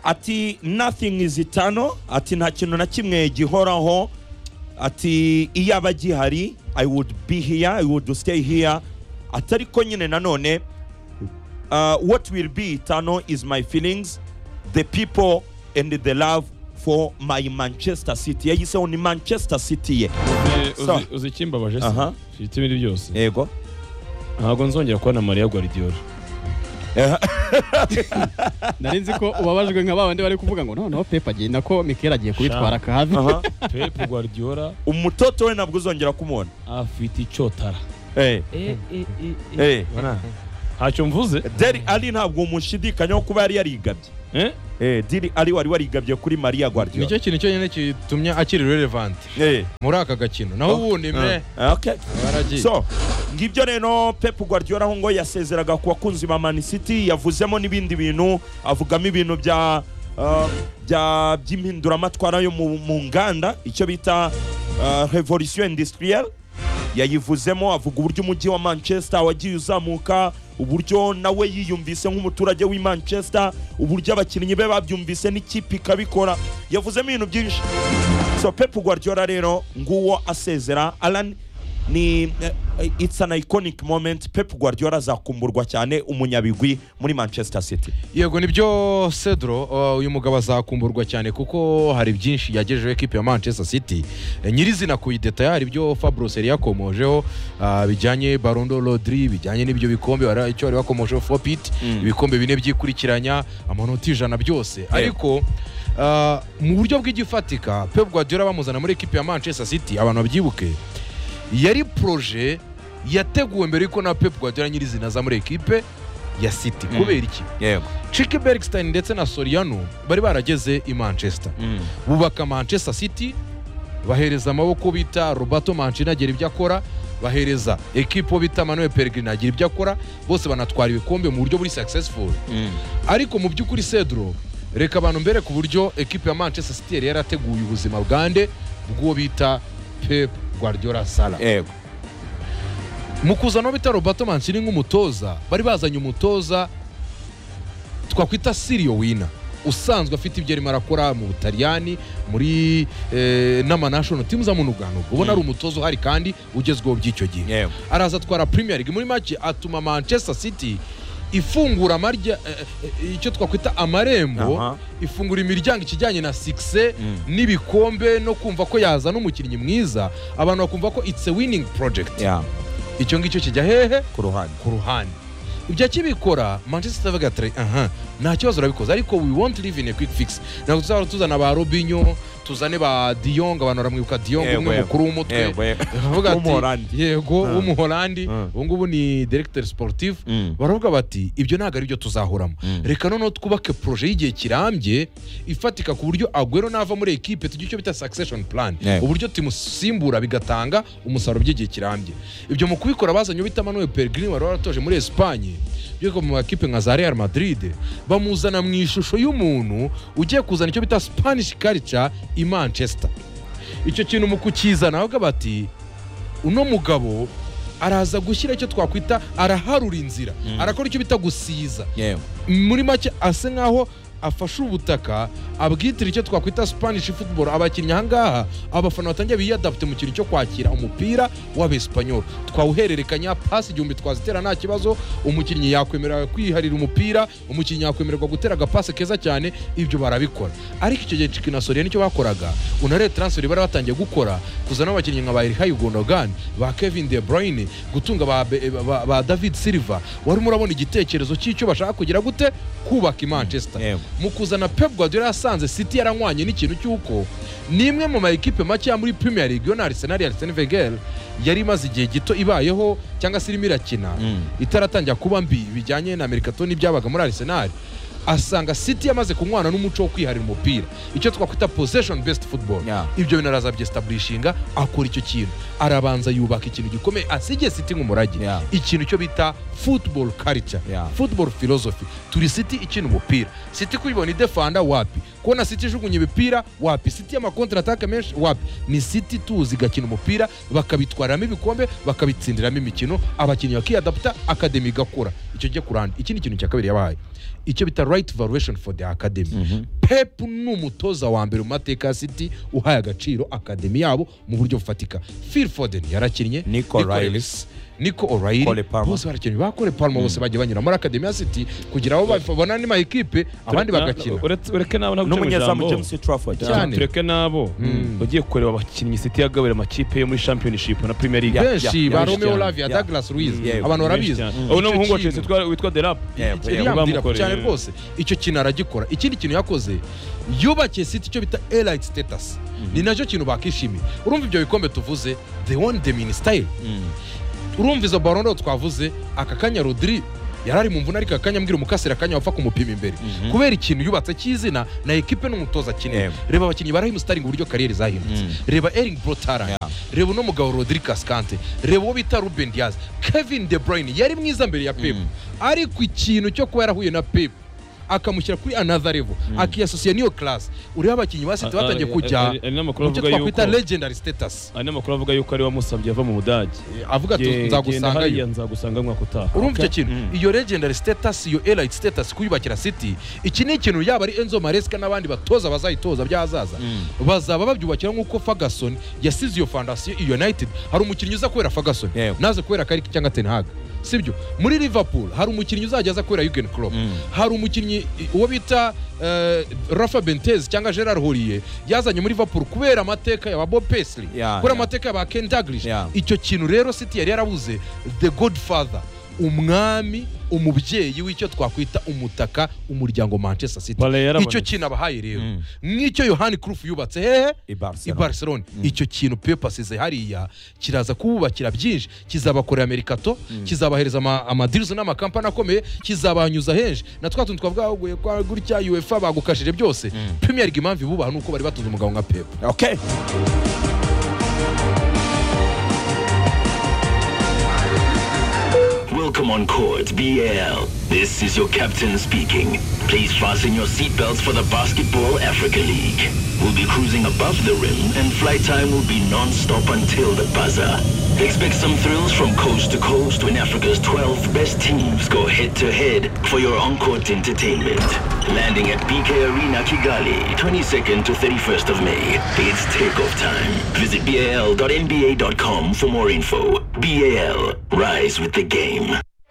ati nothing is eternal ati nta kintu na kimwe gihoraho ati iyaba gihari i would be here i would stay here ati ariko nyine nanone uh, what will be eternal is my feelings the people and the love for my manchester city yayiseho ni manchester city ye Eh, uzi- So. uzi ikimbabaje se Aha. mfite ibindi byose yego ntabwo nzongera kubona mariya guardiola nari nzi ko ubabajwe nka babandi bari kuvuga ngo noneho pepa agenda ko mikeli agiye kubitwara akahavi aha pepe guardiola umutoto we ntabwo uzongera kumubona afite icyotara Eh, eh. Bana, ntacyo mvuze deri ali ntabwo mushidikanyaho kuba yari yarigabye Eh? Eh, diri ari wari warigabye kuri mariya guardiola nicyo kintu cyonyine gitumye akiri relevant Eh, muri aka gakino naho ubundi mwe eh, okay. baragiye so ngibyo rero pep guardiola aho ngo yasezeraga ku bakunzi ba man city yavuzemo n'ibindi bintu avugamo ibintu bya uh, bya by'impinduramatwara yo mu, mu nganda icyo bita uh, revolution industrielle yayivuzemo avuga uburyo umujyi wa manchester wagiye uzamuka uburyo nawe yiyumvise nk'umuturage w'i manchester uburyo abakinnyi be babyumvise n'ikipe ikabikora yavuzemo ibintu byinshi so pep guardiola rero nguwo asezera alan ni eh, it's an iconic moment pep guardiola azakumburwa cyane umunyabigwi muri manchester city yego nibyo cedro uh, uyu mugabo azakumburwa cyane kuko hari byinshi yagejejeho ekipe ya manchester city Eh, nyirizina kuyidetaya hari ibyo fabros yari yakomojeho uh, bijyanye barondo rodri bijyanye n'ibyo bikombe wari- icyo bari bakomojeho fopit Mm. ibikombe bine byikurikiranya amanota ijana byose ariko uh, mu buryo bw'igifatika pep guardiola bamuzana muri ekipe ya manchester city abantu babyibuke yari proje yateguwe mbere y'uko na pep guardiola nyirizina aza muri ekipe ya city Mm. kubera iki yego Chike Bergstein ndetse na Soriano bari barageze i Manchester bubaka Manchester City bahereza amaboko bita Roberto Mancini agira ibyo akora bahereza ekipo bita Manuel Pellegrini agira ibyo akora bose banatwara ibikombe mu buryo buri successful ariko mu by'ukuri Cedro reka abantu mbere ku buryo ekipe ya Manchester City yari yarateguye ubuzima bwande bw'uwo bita Pep Guardiola Sala yego mu kuzana bita Roberto Mancini nk'umutoza bari bazanye umutoza twakwita Sirio Wina usanzwe afite ibyo arimo arakora mu Butaliyani muri eh, n'amanational teams amunuganubwo ubona ari umutoza uhari kandi ugezweho by'icyo gihe yego araza atwara Premier League muri make atuma Manchester City ifungura amarya eh, eh, icyo twakwita amarembo Aha. ifungura imiryango ikijyanye na sikise Mm. n'ibikombe no kumva ko yazana umukinnyi mwiza abantu bakumva ko it's a winning project Yeah, icyo ngicyo kijya hehe ku ruhande ku ruhande ibyo akibikora manchester City avuga ati aha nta kibazo urabikoze ariko we won't live in a quick fix ntabwo tuzaba tuzana ba robinyo tuzane ba diyong abantu baramwibuka diyong Yego, umwe yego. mukuru w'umutwe Yego, yego. baravuga ati, W'umuholandi. yego Ah. w'umuholandi Ah. ubu ngubu ni directeur sportif Mm. baravuga bati ibyo ntabwo ari byo tuzahoramo Mm. reka noneho twubake proje y'igihe kirambye ifatika ku buryo agwero nava muri ekipe tujya icyo bita succession plan Yego. uburyo tumusimbura bigatanga umusaruro by'igihe kirambye ibyo mu kubikora bazanye bita manuel pellegrini wari waratoje muri esipanye byuko mu makipe nka za real madrid bamuzana mu ishusho y'umuntu ugiye kuzana icyo bita spanish culture i manchester icyo kintu mu kukizana bavuga bati uno mugabo araza gushyira icyo twakwita araharura inzira arakora icyo bita gusiza yego muri make asa nkaho afashe ubutaka abwitira icyo twakwita spanish football abakinnyi ahangaha abafana batangiye biyadapte mu kintu cyo kwakira umupira w'abesipanyol twawuhererekanya pasi igihumbi twazitera nta kibazo umukinnyi yakwemerera kwiharira umupira umukinnyi yakwemererwa gutera agapasi keza cyane ibyo barabikora ariko icyo gihe cikina soriya nicyo bakoraga unare transfer bari batangiye gukora kuzana abakinnyi nka ba erihayi gondogan ba kevin de bruyne gutunga ba, Be- ba, ba david silva wari murabona igitekerezo cy'icyo bashaka kugira gute kubaka i manchester Yego. mu kuzana pep guardiola yasanze city yaranywanye n'ikintu cy'uko ni imwe mu mayikipe makeya muri premier league yo na arsenal ya arsene wenger yari imaze igihe gito ibayeho cyangwa se irimo irakina Mm. itaratangira kuba mbi bijyanye na merikato n'ibyabaga muri arsenal asanga city yamaze kunywana n'umuco wo kwiharira umupira icyo twakwita possession based football Yeah. ibyo bintu araza abyesitaburishinga akora icyo kintu arabanza yubaka ikintu gikomeye asigiye city nk'umurage Yeah. ikintu cyo bita football culture Yeah. football philosophy turi city ikina umupira city kuyibona idefanda wapi kubona siti ijugunya imipira wapi siti y'amakontra ataka menshi wapi ni siti tuzi igakina umupira bakabitwaramo ibikombe bakabitsindiramo imikino abakinnyi bakiyadaputa akademi igakura icyo njye kuranda iki ni ikintu cya kabiri yabahaye icyo bita right valuation for the academy pep ni umutoza wa mbere mu mateka ya siti uhaye agaciro akademi yabo mu buryo bufatika phil foden yarakinnye Nico Riley. Ellis, Nico O'Reilly Kole Palmer. bose barakinnye bakore Palma bose bagiye banyura muri Academy ya City kugira abo babona ni mayikipe abandi Na- bagakina uretse- ureke n'abo ntabwo n'umunyezamu james trafford Cyane. tureke n'abo Mm. bagiye kureba abakinnyi siti yagabura amakipe yo muri championship na premier league Yeah. benshi ba yeah, Romeo yeah, Lavia yeah. Douglas Luiz Yeah, Benshi abantu barabizi cyane. Mm. ubu ni umuhungu wa Icyo Chelsea kintu- witwa- witwa derap Yepfo, Yari yepfo. Yambwira yambwira ko cyane rero. rwose icyo kintu aragikora ikindi kintu yakoze yubakiye siti icyo bita elite status ni nacyo kintu bakishimiye urumva ibyo bikombe tuvuze they won them in style Mm. urumva izo barondo twavuze aka kanya rodiri yari ari mu mvune ariko akanya mbwira umukasira akanya wapfa kumupima imbere Mhm. kubera ikintu yubatse cy'izina na ekipe n'umutoza akeneye Yego. reba abakinnyi ba rahimu sitaringi uburyo kariyeri zahindutse Mm. reba eringi borotara reba uno mugabo rodiri kasikante reba uwo bita ruben diyazi kevin de burayini yari mwiza mbere ya pepu ariko ikintu cyo kuba yarahuye na pepu akamushyira kuri another level akiyasosiye n'iyo karasi ureba abakinnyi ba siti batangiye kujya hari n'amakuru mu byo avuga yuko twakwita legendary status hari n'amakuru avuga yuko ari we wamusabye ava mu budage avuga ati Genda nzagusangayo hariya nzagusanga umwaka utaha urumva icyo kintu Mm. iyo legendary status iyo elite status kuyubakira city iki ni ikintu yaba ari enzo maresika n'abandi batoza bazayitoza by'ahazaza bazaba babyubakira nk'uko ferguson yasize iyo fondasiyo i united hari umukinnyi uza kubera ferguson Yego. naze kubera kariki cyangwa ten hag sibyo muri liverpool hari umukinnyi uzajya aza kubera yugen Klopp Mm. hari umukinnyi i- uwo bita eh, rafa bentez cyangwa gerard horiye yazanye muri liverpool kubera amateka ya ba bob pesley Yeah, kubera yeah. amateka ya ba ken daglish Yeah. icyo kintu rero city yari yarabuze the godfather umwami umubyeyi w'icyo twakwita umutaka umuryango manchester city Pale yarabonetse. icyo kintu abahaye rero Mm. nk'icyo yohani kurufu yubatse hehe i i barcelona barcelona icyo kintu pepu asize hariya kiraza kububakira byinshi kizabakorera merikato kizabahereza ama- amadirizi n'amakampani akomeye kizabanyuza henshi na twa tuntu twavuga ngo kwa gutya uefa bagukashije byose premier league impamvu ibubaha nuko bari batunze umugabo nka pepu okay Welcome on court, BL. This is your captain speaking. Please fasten your seatbelts for the Basketball Africa League. We'll be cruising above the rim, and flight time will be non-stop until the buzzer. Expect some thrills from coast to coast when Africa's 12 best teams go head-to-head for your on-court entertainment. Landing at BK Arena Kigali, 22nd to 31st of May. It's takeoff time. Visit bal.nba.com for more info. BAL, rise with the game.